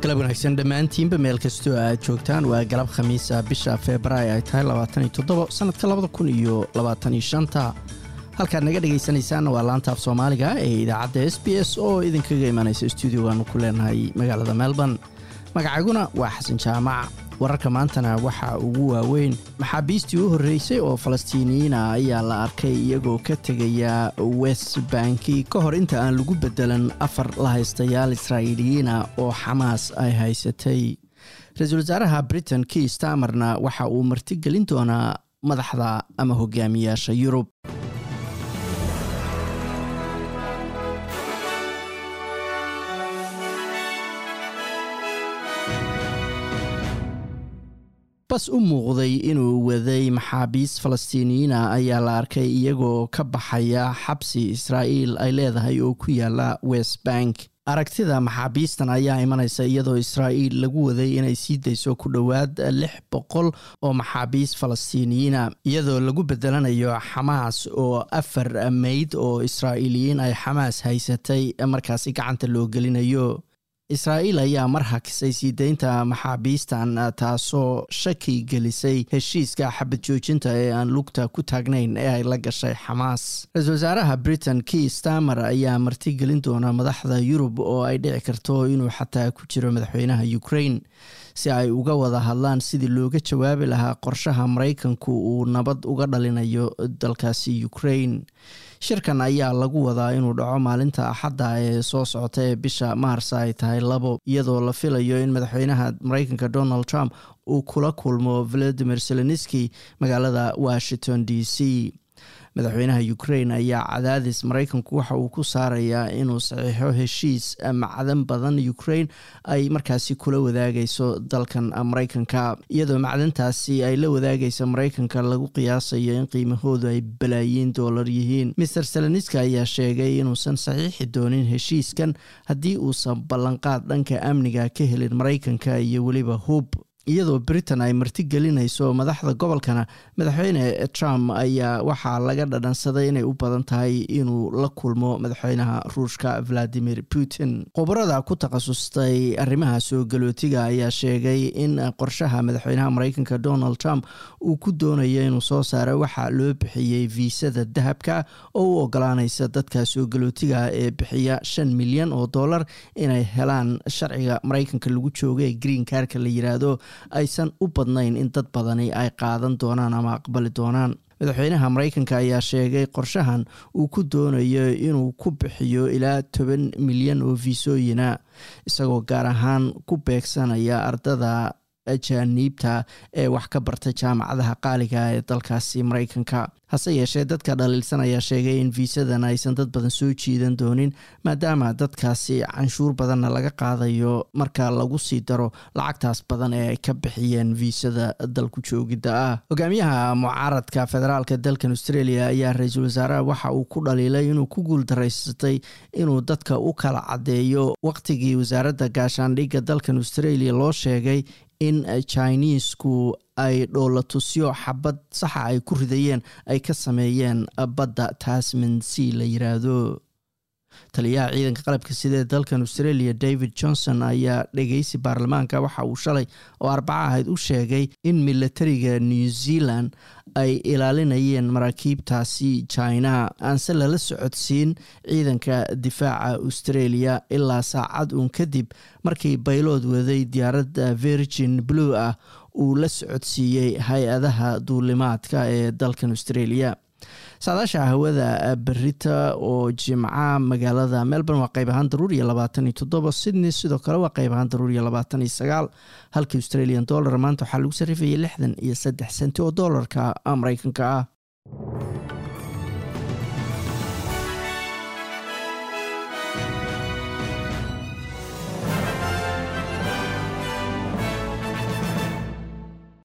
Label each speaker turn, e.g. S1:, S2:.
S1: galab wanaagsan dhammaantiinba meel kastoo aad joogtaan waa galab khamiisa bisha februaayo ay tahay sanadka labadakuniyolabaatanishanta halkaad naga dhegaysanaysaanna waa laanta af soomaaliga ee idaacadda s b s oo idinkaga imanaysa stuudiogaanu ku leenahay magaalada melbourne magacaguna waa xasan jaamac wararka maantana waxaa ugu waaweyn maxaabiistii u horreysay oo falastiiniyiina ayaa la arkay iyagoo ka tegaya west banki ka hor inta aan lagu bedelan afar la haystayaal israa'iiliyiina oo xamaas ay haysatay ra-iisul wasaaraha britain kii stamarna waxa uu martigelin doonaa madaxda ama hogaamiyaasha yurub bas u muuqday inuu waday maxaabiis falastiiniyiina ayaa la arkay iyagoo ka baxaya xabsi israa'iil ay leedahay oo ku yaala west bank aragtida maxaabiistan ayaa imanaysa iyadoo israa'iil lagu waday inay sii dayso ku dhowaad lix boqol oo maxaabiis falastiiniyiina iyadoo lagu bedelanayo xamaas oo afar meyd oo israa'iiliyiin ay xamaas haysatay markaasi gacanta loo gelinayo israa'iil ayaa mar hakisay sii deynta maxaabiistan taasoo shaki gelisay heshiiska xabad joojinta ee aan lugta ku taagnayn ee ay la gashay xamaas ra-iisul wasaaraha britain kii stamer ayaa martigelin doona madaxda yurub oo ay dhici karto inuu xataa ku jiro madaxweynaha ukraine si ay uga wada hadlaan sidii looga jawaabi lahaa qorshaha maraykanku uu nabad uga dhalinayo dalkaasi ukraine shirkan ayaa lagu wadaa inuu dhaco maalinta axadda ee soo socota ee bisha maars ay tahay labo iyadoo la filayo in madaxweynaha maraykanka donald trump uu kula kulmo valadimir zelenski magaalada washington d c madaxweynaha ukraine ayaa cadaadis maraykanku waxa uu ku saarayaa inuu saxiixo heshiis macdan badan ukraine ay markaasi kula wadaagayso dalkan maraykanka iyadoo macdantaasi ay la wadaagaysa maraykanka lagu qiyaasayo in qiimahoodu ay balaayiin doolar yihiin maer seleniska ayaa sheegay inuusan saxiixi doonin heshiiskan haddii uusan ballanqaad dhanka amniga ka helin maraykanka iyo weliba hub iyadoo britain ay martigelinayso madaxda gobolkana madaxweyne trump ayaa waxaa laga dhadhansaday inay u badan tahay inuu la kulmo madaxweynaha ruushka valadimir putin khubarada ku takhasustay arrimaha soo galootiga ayaa sheegay in qorshaha madaxweynaha maraykanka donald trump uu ku doonayo inuu soo saaro waxaa loo bixiyey viisada dahabka oo u ogolaanaysa dadka soo galootiga ee bixiya shan milyan oo dollar inay helaan sharciga maraykanka lagu jooga ee green karka la yiraahdo aysan u badnayn in dad badani ay qaadan doonaan ama aqbali doonaan madaxweynaha maraykanka ayaa sheegay qorshahan uu ku doonayo inuu ku bixiyo ilaa toban milyan oo fiisooyina isagoo gaar ahaan ku beegsanaya ardada ajaaniibta ee wax ka barta jaamacadaha qaaliga ee dalkaasi maraykanka hase yeeshee dadka dhaliilsan ayaa sheegay in viisadan aysan dad badan soo jiidan doonin maadaama dadkaasi canshuur badanna laga qaadayo marka lagu sii daro lacagtaas badan ee ay ka bixiyeen viisada dalku joogidda ah hogaamiyaha mucaaradka federaalka dalkan australia ayaa ra-iisul wasaaraha waxa uu ku dhaliilay inuu ku guuldaraysatay inuu dadka u kala caddeeyo waqtigii wasaaradda gaashaandhigga dalkan australia loo sheegay in chinesku ay dhoolatusyo xabad saxa ay ku ridayeen ay ka sameeyeen badda tasman c la yiraahdo taliyaha ciidanka qalabka sida ee dalkan australia david johnson ayaa dhegeysi baarlamaanka waxa uu shalay oo arbaca ahayd u sheegay in milatariga new zealand ay ilaalinayeen maraakiibtaasi china aanse lala socodsiin ciidanka difaaca australia ilaa saacad uun kadib markii baylood waday diyaaradda virgin blue ah uu la socodsiiyey hay-adaha duulimaadka ee dalkan australia saadaasha hawada berita oo jimca magaalada melbourne waa qayb ahaan daruur iyo labaatan iyo toddoba sydney sidoo kale waa qayb ahaan daruur iyo labaatan iyo sagaal halka australian dollar maanta waxaa lagu sarrifayay lixdan iyo saddex senti oo doolarka maraykanka ah